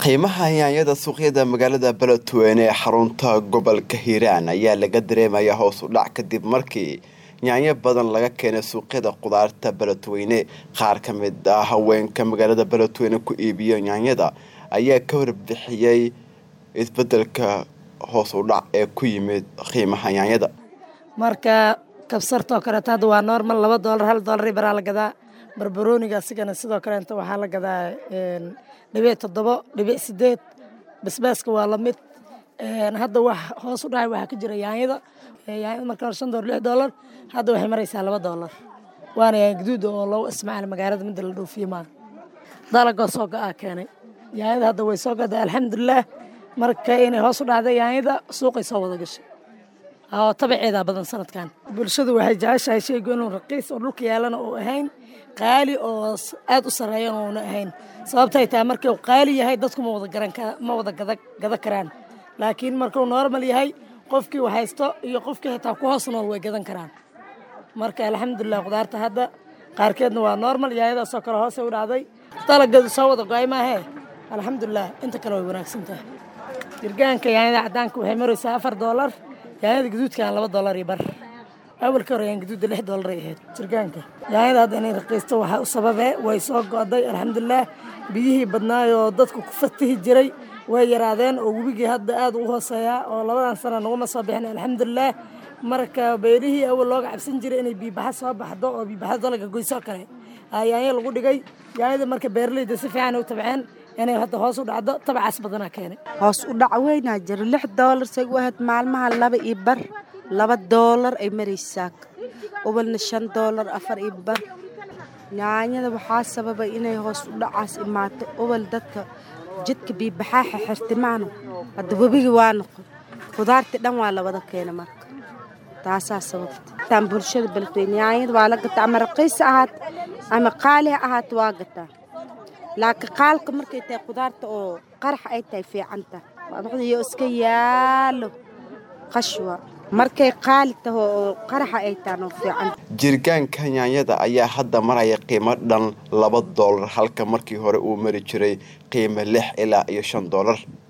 qiimaha yaanyada suuqyada magaalada beledweyne ee xarunta gobolka hiiraan ayaa laga dareemayaa hoos u dhac kadib markii yaanyo badan laga keenay suuqyada qudaarta beledweyne qaar ka mid ah haweenka magaalada beledweyne ku iibiya yaanyada ayaa ka warbixiyey isbedelka hoos u dhac ee ku yimid qiimaha yaanyada marka kabsartoo kaleeto hadda waa normal laba doolar hal doolar baraa la gadaa barbarooniga asigana sidoo kaleeta waxaa la gadaa dhibic toddobo dhibic sideed basbaaska waa lamid hadda wax hoos u dhacay waxaa ka jira yaanyada yaanyada marka hore shan doolar lix doolar hadda waxay maraysaa laba doolar waana yaanya gaduud oo loogu isticmaala magaalada midda la dhoofiye maa dalagoo soo go-aa keenay yaanyada hadda way soo gadaa alxamdulilaah marka inay hoos u dhacday yaanyada suuqay soo wada gashay oo tabaceedaa badan sanadkan bulshadu waxay jeceshahay sheygu inuu raqiis oo dhulka yaalana uu ahayn qaali oo aad u sarreeyana uuna ahayn sababtay tahay markuu qaali yahay dadku ma wada garan ma wada gada karaan laakiin markuu normal yahay qofkii haysto iyo qofkii xitaa ku hoos nool way gadan karaan marka alxamdulilah qudaarta hadda qaarkeedna waa normal yaayadaasoo kale hoose u dhacday dalagadu soo wada go-ay maahee alxamdulilah inta kale way wanaagsan tahay jirgaanka yaanyada cadaanka waxay maraysaa afar doolar yaanyada gaduudkan laba doolar iyo bar awalka hore yaan gaduudda lix doolar ay ahayd jirgaanka yaanyada hadda inay raqiisto waxaa u sababee way soo go'day alxamdulilah biyihii badnaayoo dadku ku fatihi jiray way yaraadeen oo webigii hadda aad u hooseeyaa oo labadan sana naguma soo bixin alxamdulilah marka beerihii awal looga cabsan jiray inay biibaxa soo baxdo oo biibaxa dalaga goysoo kale yaanya lagu dhigay yaanyada marka beeraleyda si fiican u tabceen inay hadda hoos u dhacdo tabacaas badanaa keenay hoos u dhac weynaa jira lix doolar say u ahayd maalmaha laba iyo bar laba doolar ay maraysaa ubalna shan doolar afar iyo bar yaanyada waxaa sababay inay hoos u dhacaas imaato ubal dadka jidka biibaxaaxa xirtimaano hadda webigi waa noqon khudaartii dhan waa la wada keena marka taasaa sababta taan bulshada beledweyne yaanyada waa la gataa ama raqiis ahaat ama qaali ha ahaat waa gataa laakiin qaalka markay tahay khudaarta oo qarax ay tahay fiicanta iyo iska yaalo qashwa markay qaali taho oo qaraxa ay tahan oo fiican jirgaanka yaanyada ayaa hadda maraya qiimo dhan laba doolar halka markii hore uu mari jiray qiimo lix ilaa iyo shan doolar